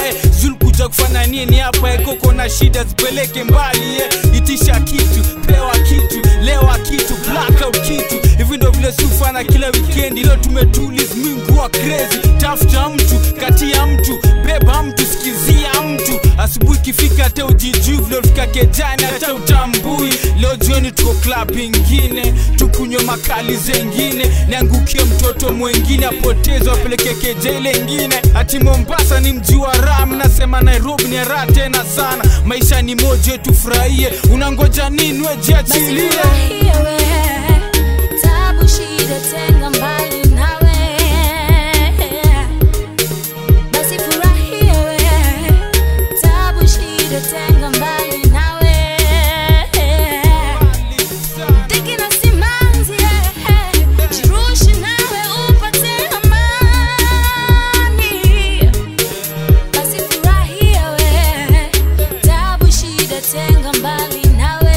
eh. zul kuja kufanya nini hapa ekoko na shida zipeleke mbali eh. itisha kitu pewa kitu lewa kitu blackout kitu hivi ndo vile sufana kila wikendi leo tumetulis minguwa crazy tafuta mtu kati ya mtu beba mtu sikizia mtu asubuhi ikifika hata ujijui vile ulifika kejani hata utambui leo jioni tuko club ingine tukunywe makali zengine niangukie mtoto mwengine apotezwa apeleke kejele ingine ati mombasa ni mji wa ram nasema nairobi ni raha tena sana maisha ni moja tufurahie unangoja nini wejiachilie Furahia we, tabu shida tenga mbali nawe. Basi furahia we, tabu shida tenga mbali nawe. Dhiki na simanzi, jirushe nawe upate amani. Basi furahia we, tabu shida tenga mbali nawe.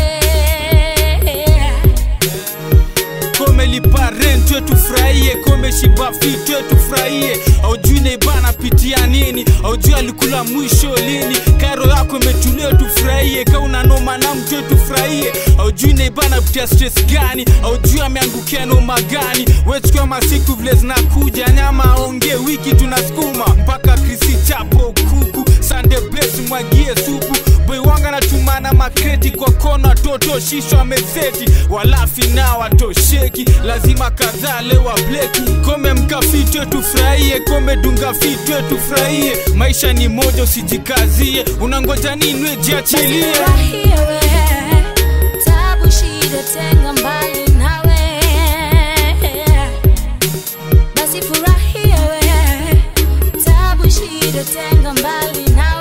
kome lipa rent we tufurahie kome shiba fit we tufurahie aujui neibana pitia nini aujui alikula mwisho lini karo yako imetulia tufurahie ka unanoma na mtu we tufurahie aujui neibana pitia stress gani aujui ameangukia noma gani wechukua masiku vile zinakuja nyama aongee wiki tunasukuma mpaka krisi chapo kuku sande bes mwagie supu boy wanga natumana makreti kwa kona toto shisho ameseti walafi na watosheki lazima kadhaa lewa bleki kome mkafitwe tufurahie kome dunga fitwe tufurahie maisha ni moja usijikazie unangoja nini wejiachilie Furahia we, tabu shida tenga mbali nawe. Basi furahia we, tabu shida tenga mbali nawe.